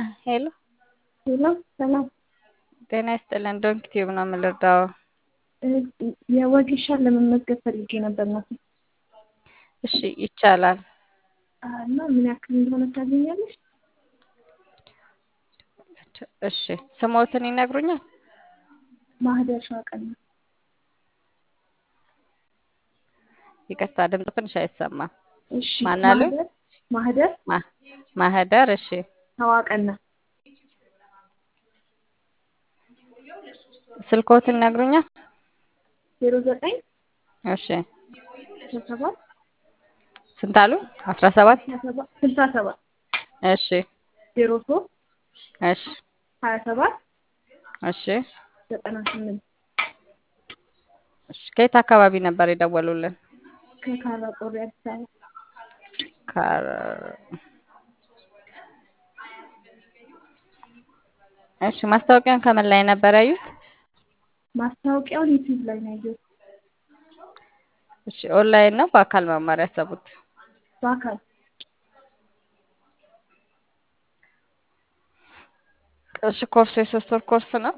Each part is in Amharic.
ሄሎ ሄሎ ሰላም ጤና ይስጥልን። ዶንኪ ቲዩብ ነው የምልርዳው። የወጌሻን ለመመዝገብ ፈልጌ ነበር ናት እሺ ይቻላል። እና ምን ያክል እንደሆነ ታገኛለሽ? እሺ ስሞትን ይነግሩኛል? ማህደር ሸዋቀና ይቅርታ ድምፅ ትንሽ አይሰማም። እሺ ማን አሉ? ማህደር ማህደር ማ- ማህደር እሺ ሸዋቀና ስልኮትን ይነግሩኛል? ዜሮ ዘጠኝ እሺ ስልሳ ሰባት ስንት አሉ? አስራ ሰባት ስልሳ ሰባት እሺ ዜሮ ሶስት እሺ ሀያ ሰባት እሺ ዘጠና ስምንት እሺ ከየት አካባቢ ነበር የደወሉልን? ከካራ ቆሬ አዲስ አበባ ካር- እሺ ማስታወቂያን ከምን ላይ ነበር ያዩት? ማስታወቂያውን ዩቲዩብ ላይ ነው ያየሁት። እሺ ኦንላይን ነው በአካል መማር ያሰቡት? በአካል እሺ ኮርሱ የሶስት ወር ኮርስ ነው።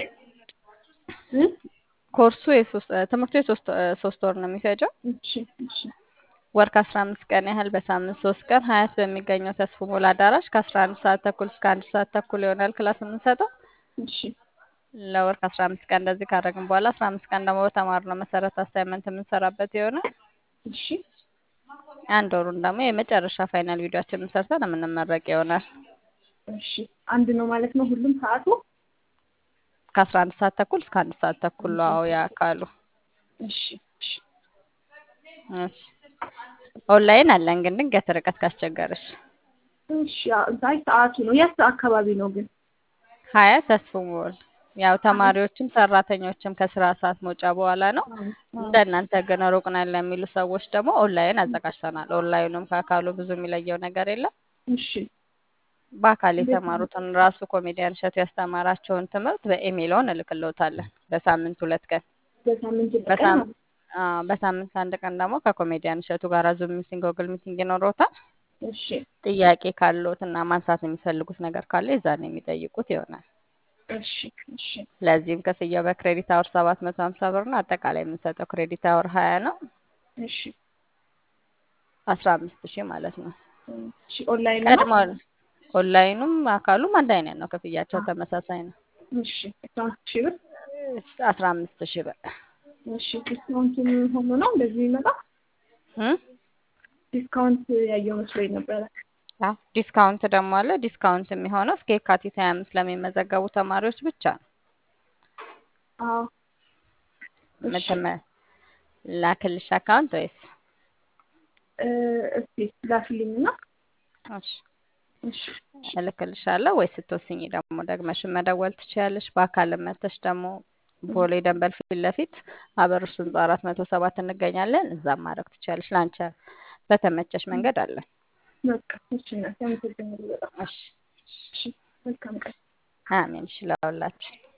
እ? ኮርሱ የሶስት ትምህርቱ የሶስት ሶስት ወር ነው የሚፈጀው። እሺ እሺ ወር ከአስራ አምስት ቀን ያህል በሳምንት ሶስት ቀን ሀያት በሚገኘው ተስፎ ሞላ አዳራሽ ከአስራ አንድ ሰዓት ተኩል እስከ አንድ ሰዓት ተኩል ይሆናል ክላስ የምንሰጠው። እሺ ለወር ከአስራ አምስት ቀን እንደዚህ ካደረግን በኋላ አስራ አምስት ቀን ደግሞ በተማርነው መሰረት አሳይመንት የምንሰራበት ይሆናል። እሺ አንድ ወሩን ደግሞ የመጨረሻ ፋይናል ቪዲዮችን ሰርተን የምንመረቅ ይሆናል። እሺ አንድ ነው ማለት ነው ሁሉም ሰዓቱ? ከአስራ አንድ ሰዓት ተኩል እስከ አንድ ሰዓት ተኩል ነው አዎ ያካሉ። እሺ እሺ እሺ ኦንላይን አለን ግን ድንገት ርቀት ካስቸገረሽ እሺ አይ ሰዓቱ ነው የት አካባቢ ነው ግን? ሀያ ተስፎ ሞል ያው ተማሪዎችም ሰራተኞችም ከስራ ሰዓት መውጫ በኋላ ነው። እንደ እናንተ ግን ሩቅ ነን ለሚሉ ሰዎች ደግሞ ኦንላይን አዘጋጅተናል። ኦንላይኑም ከአካሉ ብዙ የሚለየው ነገር የለም። እሺ በአካል የተማሩትን ራሱ ኮሜዲያን እሸቱ ያስተማራቸውን ትምህርት በኢሜይልዎን እልክልዎታለን በሳምንት ሁለት ቀን በሳምንት ቀን በሳም- አዎ፣ በሳምንት አንድ ቀን ደግሞ ከኮሜዲያን እሸቱ ጋር ዙም ሚቲንግ፣ ጎግል ሚቲንግ ይኖረዎታል። እሺ ጥያቄ ካለዎት እና ማንሳት የሚፈልጉት ነገር ካለ የዛን የሚጠይቁት ይሆናል። እሺ እሺ ለዚህም ክፍያው በክሬዲት አወር ሰባት መቶ ሀምሳ ብር ነው። አጠቃላይ የምንሰጠው ክሬዲት አወር ሀያ ነው። እሺ አስራ አምስት ሺህ ማለት ነው። እሺ ኦንላይን ነው? ቀድሞ ኦንላይኑም አካሉም አንድ አይነት ነው። ክፍያቸው ተመሳሳይ ነው። እሺ አስራ አምስት ሺህ ብር አስራ አምስት ሺህ ብር እሺ ዲስካውንት ሆኖ ነው እንደዚህ የሚመጣ? እም? ዲስካውንት ያየው መስሎኝ ነበረ። አዎ፣ ዲስካውንት ደግሞ አለ። ዲስካውንት የሚሆነው እስከ የካቲት ሀያ አምስት ለሚመዘገቡ ተማሪዎች ብቻ ነው። አዎ እሺ ምትመ ላክልሽ አካውንት ወይስ? እ እስቲ ላክልኝና እሺ እሺ እልክልሻለሁ ወይ ስትወስኝ ደግሞ ደግመሽን መደወል ትችያለሽ። በአካል መተሽ ደግሞ ቦሌ ደንበል ፊት ለፊት አበሩስ ህንጻ አራት መቶ ሰባት እንገኛለን። እዛም ማድረግ ትችያለሽ። ለአንቺ በተመቸሽ መንገድ አለን። በቃ እሺ እናቴ አመሰግናለሁ በጣም እሺ እሺ መልካም ቀን አሜን። እሺ ለሁላችን